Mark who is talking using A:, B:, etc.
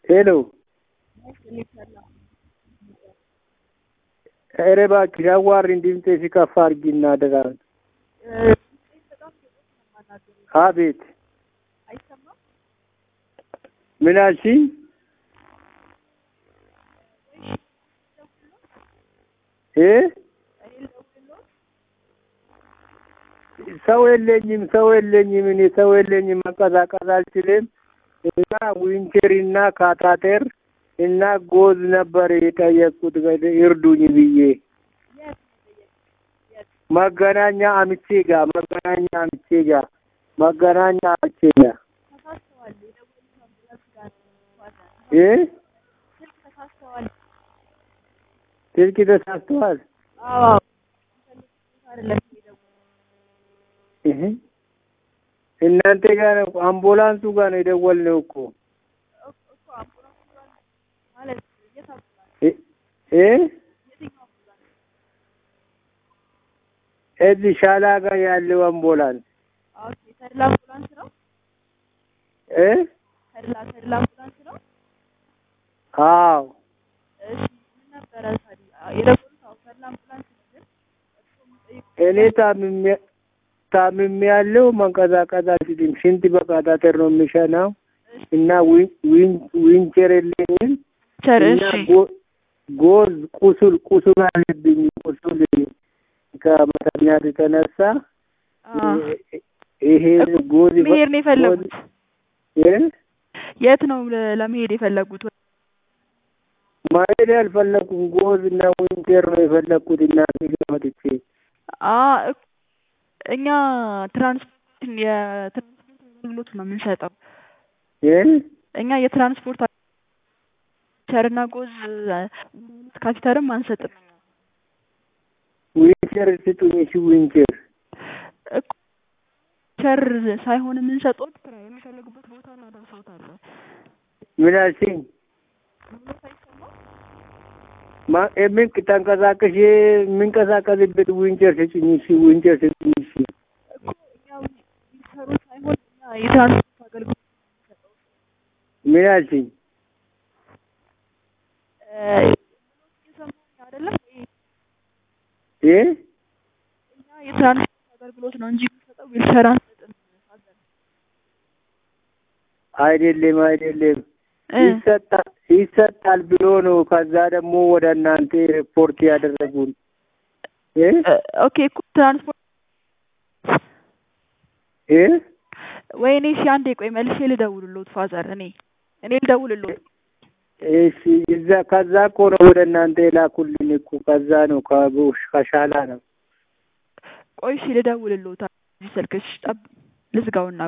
A: ሄሎ ኧረ እባክሽ አዋሪኝ ድምፅሽ ከፍ አድርጊና አደራህን። አቤት ምን አልሽኝ? እ ሰው የለኝም ሰው የለኝም እኔ ሰው የለኝም መንቀሳቀስ አልችልም። እና ዊንቸር እና ካታተር እና ጎዝ ነበር የጠየቅኩት ይርዱኝ ብዬ መገናኛ አምቼ ጋ መገናኛ አምቼ ጋ መገናኛ አምቼ ጋ እ ስልክ ተሳስተዋል። እህ እናንተ ጋር ነው አምቡላንሱ ጋር ነው የደወልነው እኮ እ እዚህ ሻላ ጋር ያለው አምቡላንስ
B: ተድላ አምቡላንስ ነው።
A: እ
B: ተድላ ተድላ አምቡላንስ ነው።
A: አዎ
B: እሺ ምን ነበረ ታዲያ የደወሉት? አዎ ተድላ አምቡላንስ ነው። ግን እሱ የሚጠይቁት
A: እኔ ታምሜ ታምሜ ያለው መንቀሳቀስ አልችልም። ሽንት በካታተር ነው የሚሸናው እና ዊንቸር የለኝም
B: ቸር
A: እና
B: እሺ
A: ጎ- ጎዝ ቁስል ቁስል አለብኝ። ቁስል ከመተኛት የተነሳ
B: አ
A: ይሄ ጎዝ
B: መሄድ ነው የፈለጉት።
A: እ
B: የት ነው ለ- ለመሄድ የፈለጉት?
A: ማሄድ አልፈለኩም። ጎዝ እና ዊንቸር ነው የፈለኩት እና መጥቼ
B: አ እኮ እኛ ትራንስፖርት የትራንስፖርት አገልግሎት ነው የምንሰጠው።
A: እ
B: እኛ የትራንስፖርት ቸርና ጎዝ ካፒተርም አንሰጥም።
A: ዊንቸር ስጡኝ። እሺ ዊንቸር
B: እኮ ቸር ሳይሆን የምንሰጠው የሚፈልጉበት ቦታ እናደርሰውታለን።
A: ምን አልሽኝ? ማ- የምን ተንቀሳቀሽ የምንቀሳቀስበት ዊንቸር ስጭኝ። እሺ ዊንቸር ስጭኝ። እሺ
B: እኮ እኛ ዊልቸሩ ሳይሆን እኛ የትራንስፖርት አገልግሎት የምንሰጠው
A: ምን አልሽኝ?
B: እ እየሰማኝ አይደለም?
A: እ
B: እኛ የትራንስፖርት አገልግሎት ነው እንጂ የምንሰጠው ዊልቸር አንሰጥም።
A: አይደለም አይደለም
B: እ
A: ይሰጣል ይሰጣል ብሎ ነው። ከዛ ደግሞ ወደ እናንተ ሪፖርት ያደረጉን እ
B: እ ኦኬ እኮ ትራንስፖርት
A: እ
B: ወይኔ እሺ አንዴ ቆይ መልሼ ልደውልልዎት ፋዘር እኔ እኔ ልደውልልዎት
A: እሺ እዛ ከዛ እኮ ነው ወደ እናንተ የላኩልን እኮ ከዛ ነው ከቦሽ ከሻላ ነው።
B: ቆይ እሺ ልደውልልዎት እዚህ ስልክሽ ጠብ ልዝጋውና